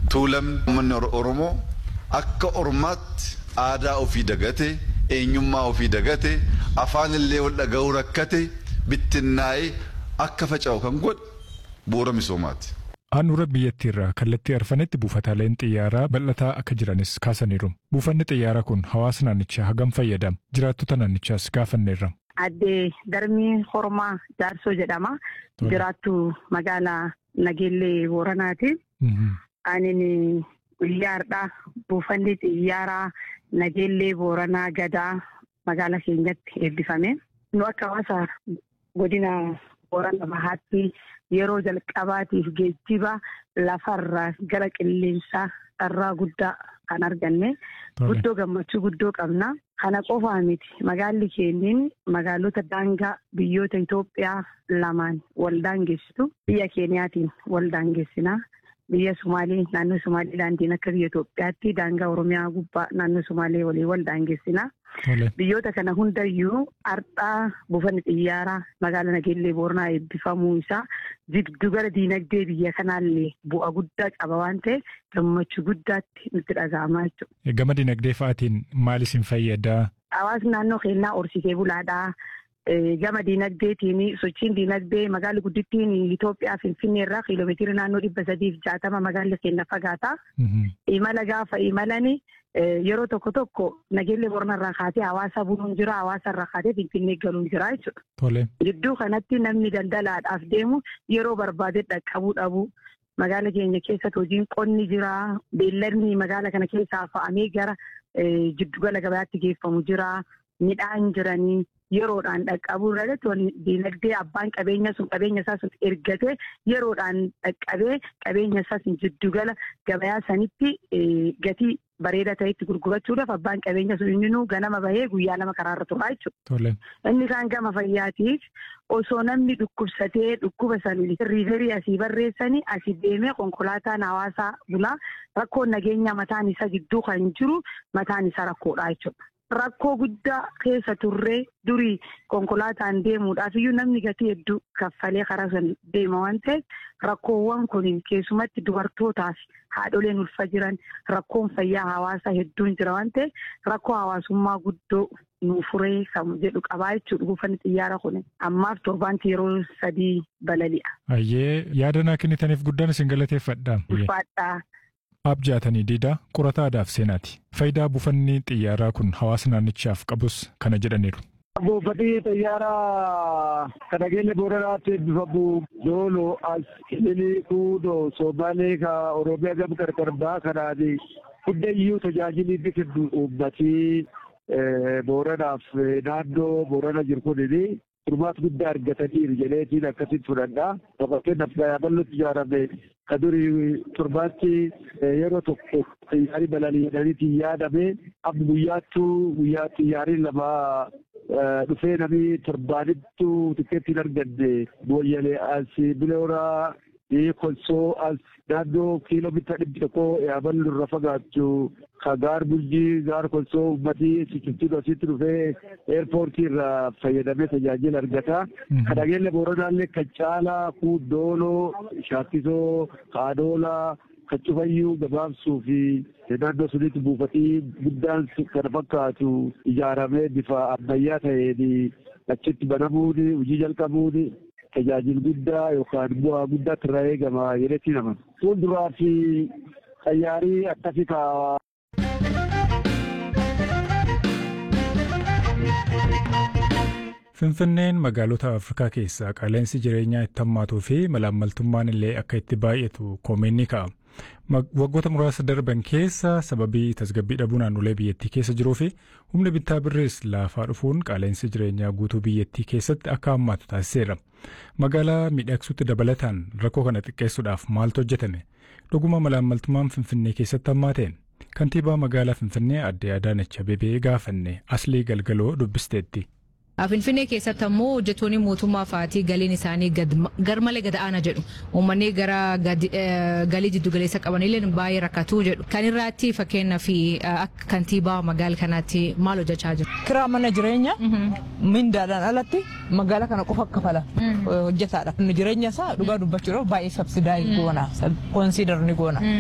tuulamni uummanni Oromoo akka ormaatti aadaa ofii dagate eenyummaa ofii dagate afaan illee wal dhaga'uu rakkate bittinnaa'ee akka faca'u kan godhe bu'uura misoomaati. Handhuura biyyattiirraa kallattii arfanetti buufataaleen xiyyaaraa bal'ataa akka jiranis kaasaniiru. Buufanni xiyyaaraa kun hawaasa naannichaa hagam fayyadama? Jiraattota naannichaas gaafanneerra. Addee Darmii Hormaa Jaarsoo jedhama. Jiraattu magaalaa Nageellee Booranaati. Anin xiyyaardha. Buufanni xiyyaaraa Nageellee Booranaa Gadaa magaalaa keenyatti eebbifame. Nu akka hawaasa godina Boorana Bahaatti yeroo jalqabaatiif geejjiba lafarraa gara qilleensaa carraa guddaa kan arganne guddoo gammachuu guddoo qabna. Kana qofaa miti magaalli keenyin magaalota daangaa biyyoota Itoophiyaa lamaan wal daangeessitu biyya Keeniyaatiin wal daangeessina. Biyya Sumaalee naannoo Sumaaleelaandiin akka biyya Itoophiyaatti daangaa Oromiyaa gubbaa naannoo Sumaalee walii wal daangeessina. Biyyoota kana hundayyuu har'aa buufanni xiyyaaraa magaalaa Nageellee Booranaa eebbifamuu isaa jiddugala diinagdee biyya kanaallee bu'a guddaa qaba waan ta'eef gammachuu guddaatti nutti dhaga'amaa jechuudha. Gama diinagdee fa'aatiin maal isin fayyada? Hawaasni naannoo keenyaa horsiisee bulaadhaa. Gama diinagdeetiin sochiin diinagdee magaalli guddittiin Itoophiyaa Finfinnee irraa kiiloomeetira naannoo dhibba sadiif jaatama magaalli keenya fagaata. Imala gaafa imalani yeroo tokko tokko nageellee boronarraa kaatee hawaasa buluun jira hawaasa irraa kaatee Finfinnee galuun jira jechuudha. Gidduu kanatti namni daldalaadhaaf deemu yeroo barbaade dhaqqabuu dhabu. Magaala keenya keessatti hojiin qonni jira. Beelladni magaala kana keessaa fa'amee gara jiddugala gabaatti geeffamu jira. Midhaan jiranii yeroodhaan dhaqqabuu irratti diinagdee abbaan qabeenya sun qabeenya isaa sun ergatee yeroodhaan dhaqqabee qabeenya isaa sun jiddugala gabayaa sanitti gatii bareeda ta'etti gurgurachuudhaaf abbaan qabeenya sun inni ganama bahee guyyaa lama karaarra turaa jechuudha. Inni kaan gama fayyaatiif osoo namni dhukkubsatee dhukkuba sanii riiverii asii barreessanii asii deemee konkolaataan hawaasaa bulaa rakkoon nageenya mataan isaa gidduu kan jiru mataan isaa rakkoodha jechuudha. Rakkoo guddaa keessa turree durii konkolaataan deemuudhaaf iyyuu namni gatii hedduu kaffalee karaa sana deema waan ta'eef rakkoowwan kun keessumatti dubartootaaf haadholeen ulfa jiran rakkoon fayyaa hawaasaa hedduun jira waan ta'eef rakkoo hawaasummaa guddoo nu furee kan jedhu qabaa jechuudha buufanni xiyyaara kun ammaaf torbaanti yeroo sadii balali'a. Ayyee yaada naa kennitaniif guddaan isin galateeffadha. Ulfaadhaa. Abjaatanii diidaa qorata aadaaf seenaati. Faayidaa buufanni xiyyaaraa kun hawaasa naannichaaf qabus kana jedhaniiru. Buufanni xiyyaaraa kan nageenya booranaatti eebbifamu dooloo as ililii kuudoo soomaalee ka oromiyaa gama qarqar baa kanaan hundayyuu tajaajilii biqiltuu uummatii booranaaf naannoo boorana jiru kunini furmaata guddaa argataniiru jedheetiin akkasitti fudhadha. Fakkeenyaaf bal'ootti ijaarame ka durii torbaatti yeroo tokko xiyyaarri balali'anii yaadame amma guyyaattuu guyyaa xiyyaarri lama dhufee namni torbaanittu tikeetti hin arganne booyyalee as bilooraa kolsoo as naannoo kiiloomeetira dhibbi tokko yaaballu irra fagaattu ka gaar bulchii gaar kolsoo uummatii sichiftuun asitti dhufee eerpoortii irraa fayyadamee tajaajila argata. Ka nageenya booranaallee kan caalaa kuudooloo shaakkisoo kaadoolaa kan cufayyuu gabaabsuu fi naannoo sunitti buufatii guddaan kana fakkaatu ijaaramee bifa ammayyaa ta'een achitti banamuun hojii jalqabuun tajaajila guddaa yookaan bu'aa guddaatti irraa eegama jedhetti nama. Fuulduraa fi xayyaarii akkasii kaa'aa. Finfinneen magaalota Afrikaa keessaa qaala'insi jireenyaa itti hammaatuu fi malaammaltummaan illee akka itti baay'atu koomeen ni ka'a. Waggoota muraasa darban keessa sababii tasgabbii dhabuu naannolee biyyattii keessa jiruu fi humni bittaa birrees laafaa dhufuun qaala'insi jireenyaa guutuu biyyattii keessatti akka hammaatu taasiseera. Magaalaa miidhagsuutti dabalataan rakkoo kana xiqqeessuudhaaf maaltu hojjetame? Dhuguma malaammaltummaan Finfinnee keessatti hammaateen? Kantiibaa magaalaa Finfinnee aadde Adaanach Abeebee gaafanne Aslii Galgaloo dubbisteetti. Finfinnee keessatti ammoo hojjettoonni mootummaa fa'aatii galiin isaanii garmalee gad aanaa jedhu uummanni gara galii jiddu galeessa qabanillee baay'ee rakkatuu jedhu kan irraatti fakkeenyaaf akka kantiibaa magaala kanaatti maal hojjechaa jiru. Kiraa mana jireenyaa mindaadhaan alatti magaala kana qofa kafala hojjetaadha. Jireenya isaa dhugaa dubbachuudhaaf baay'ee sabsidaa goona konsiidar ni goona.